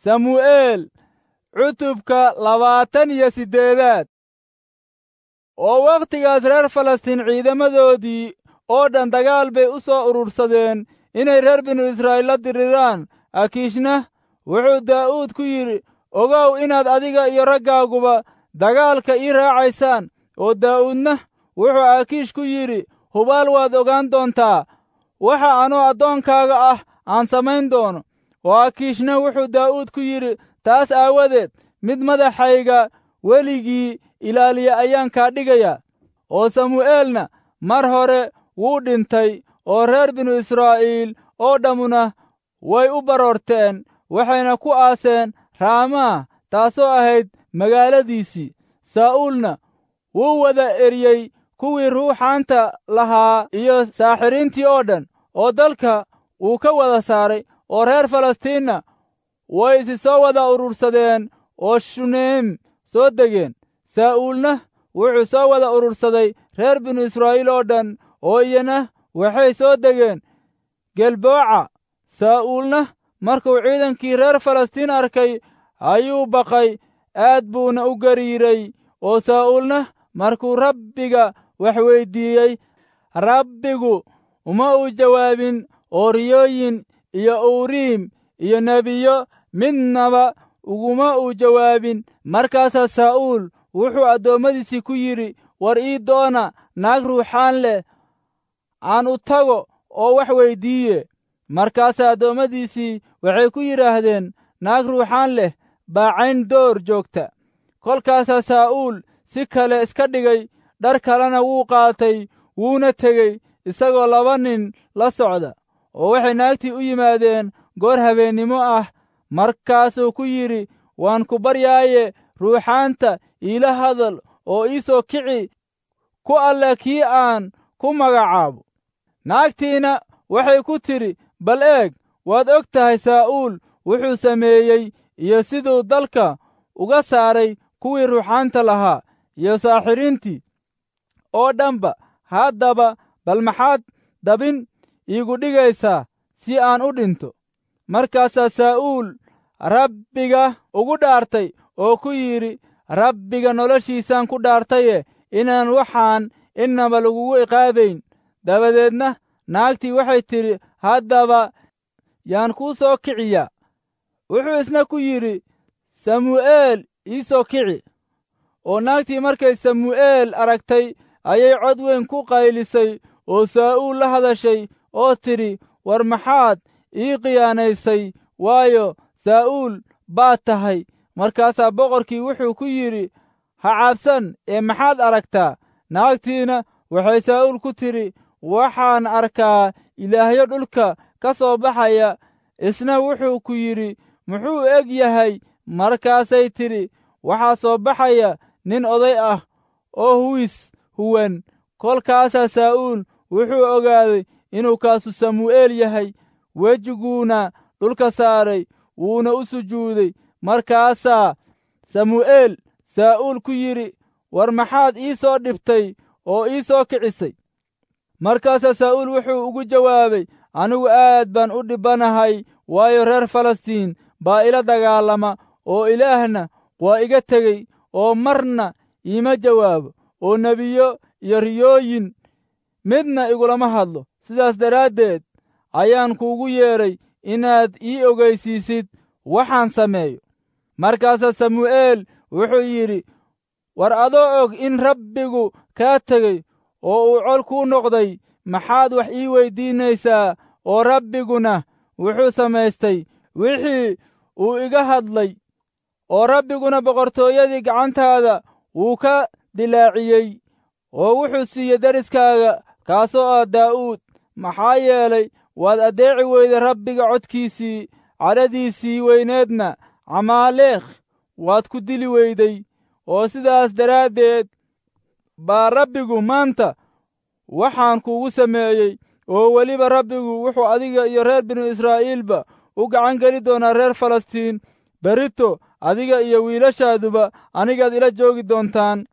samu'eel cutubka labaatan iyo siddeedaad oo wakhtigaas reer falastiin ciidamadoodii oo dhan dagaal bay u soo urursadeen inay reer binu israa'iil la diriraan akiishna wuxuu daa'uud ku yidhi ogow inaad adiga iyo raggaaguba dagaalka ii raacaysaan oo daa'uudna wuxuu akiish ku yidhi hubaal waad ogaan doontaa waxa anoo addoonkaaga ah aan samayn doono oo akiishna wuxuu daa'uud ku yidhi taas aawadeed mid madaxayga weligii ilaaliya ayaan kaa dhigayaa oo samu'eelna mar hore wuu dhintay oo reer binu israa'iil oo dhammuna way u baroorteen waxayna ku aaseen raamaa taasoo ahayd magaaladiisii saa'uulna wuu wada eryey kuwii ruuxaanta lahaa iyo saaxiriintii oo dhan oo dalka wuu ka wada saaray oo reer falastiinna way isi soo wada urursadeen oo shuneem soo degeen saa'uulna wuxuu soo wada urursaday reer binu israa'iil oo dhan oo iyana waxay soo degeen gelbooca saa'uulna markuu ciidankii reer falastiin arkay ayuu baqay aad buuna u gariiray oo saa'uulna markuu rabbiga wax weyddiiyey rabbigu uma uu jawaabin oo riyooyin iyo uuriim iyo nebiyo midnaba uguma uu jawaabin markaasaa saa'uul wuxuu addoommadiisii ku yidhi war ii doona naag ruuxaan leh aan u tago oo wax weyddiiye markaasaa addoommadiisii waxay ku yidhaahdeen naag ruuxaan leh baa cayn door joogta kolkaasaa saa'uul si kale iska dhigay dhar kalena wuu qaatay wuuna tegey isagoo laba nin la socda oo waxay naagtii u yimaadeen goor habeennimo ah markaasuu ku yidhi waan ku baryaaye ruuxaanta iila hadal oo ii soo kici ku alle kii aan ku magacaabo naagtiina waxay ku tidhi bal eeg waad og tahay saa'uul wuxuu sameeyey iyo siduu dalka uga saaray kuwii ruuxaanta lahaa iyo saaxiriintii oo dhanba haddaba bal maxaad dabin iigu dhigaysaa si aan u dhinto markaasaa saa'uul rabbiga ugu dhaartay oo ku yidhi rabbiga noloshiisaan ku dhaartaye inaan waxaan innaba lagugu iqaabayn dabadeedna naagtii waxay tidhi haddaba yaan kuu soo kiciyaa wuxuu isna ku yidhi samu'eel ii soo kici oo naagtii markay samu'eel aragtay ayay cod weyn ku qaylisay oo saa'uul la hadashay oo tidhi war maxaad ii khiyaanaysay waayo saa'uul baad tahay markaasaa boqorkii wuxuu ku yidhi ha caabsan ee maxaad aragtaa naagtiina waxay saa'uul ku tidhi waxaan arkaa ilaahyo dhulka ka soo baxaya isna wuxuu ku yidhi muxuu eg yahay markaasay tidhi waxaa soo baxaya nin oday ah oo huwis huwan kolkaasaa saa'uul wuxuu ogaaday inuu kaasu samu'eel yahay wejiguuna dhulka saaray wuuna u sujuuday markaasaa samu'eel saa'uul ku yidhi war maxaad ii soo dhibtay oo ii soo kicisay markaasaa saa'uul wuxuu ugu jawaabay anigu aad baan u dhibbanahay waayo reer falastiin baa ila dagaalama oo ilaahna waa iga tegey oo marna iima jawaabo oo nebiyo iyo riyooyin midna igulama hadlo sidaas daraaddeed ayaan kuugu yeedhay inaad ii ogaysiisid waxaan sameeyo markaasaa samu'eel wuxuu yidhi war adoo og in rabbigu kaa tegey oo uu col kuu noqday maxaad wax ii weyddiinaysaa oo rabbiguna wuxuu samaystay wixii uu iga hadlay oo rabbiguna boqortooyadii gacantaada wuu ka dilaaciyey oo wuxuu siiyey deriskaaga kaasoo ah daa'uud maxaa yeelay waad addeeci weyday rabbiga codkiisii cadhadiisii weyneedna camaaleekh waad ku dili weyday oo sidaas daraaddeed baa rabbigu maanta waxaan kuugu sameeyey oo weliba rabbigu wuxuu adiga iyo reer binu israa'iilba u gacan geli doonaa reer falastiin berito adiga iyo wiilashaaduba anigaad ila joogi doontaan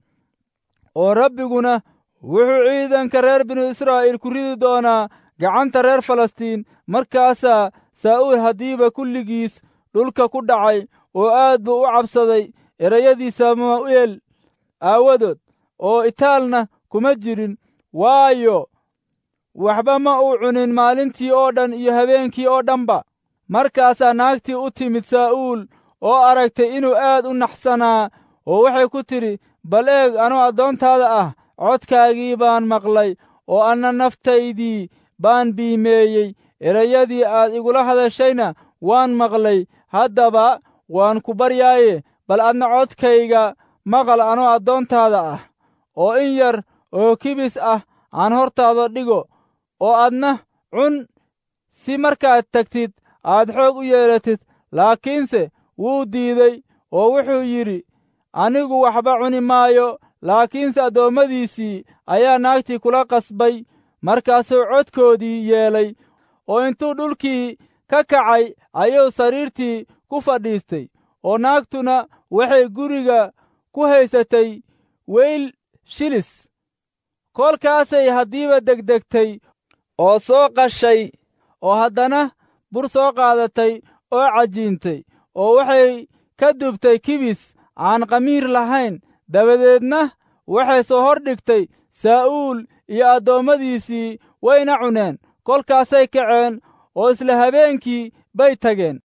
oo rabbiguna wuxuu ciidanka reer binu israa'iil ku ridi doonaa gacanta reer falastiin markaasaa saa'uul haddiiba kulligiis dhulka ku dhacay oo aad buu u cabsaday erayadii samu'eel aawadood oo itaalna kuma jirin waayo waxba ma uu cunin maalintii oo dhan iyo habeenkii oo dhanba markaasaa naagtii u timid saa'uul oo aragtay inuu aad u naxsanaa oo waxay ku tidhi bal eeg anuu addoontaada ah codkaagii baan maqlay oo anna naftaydii baan biimeeyey erayadii aad igula hadashayna waan maqlay haddaba waan ku baryaaye bal adna codkayga maqal anoo addoontaada ah oo in yar oo kibis ah aan hortaada dhigo oo adna cun si markaad tagtid aad xoog u yeelatid laakiinse wuu diiday oo wuxuu yidhi anigu waxba cuni maayo laakiinse addoommadiisii ayaa naagtii kula qasbay markaasuu codkoodii yeelay oo intuu dhulkii ka kacay ayuu sariirtii ku fadhiistay oo naagtuna waxay guriga ku haysatay weyl shilis kolkaasay haddiiba degdegtay oo soo qashay oo haddana bur soo qaadatay oo cajiintay oo waxay ka dubtay kibis aan qamiir lahayn dabadeedna waxay soo hor dhigtay saa'uul iyo addoommadiisii wayna cuneen kolkaasay kaceen oo isla habeenkii bay tageen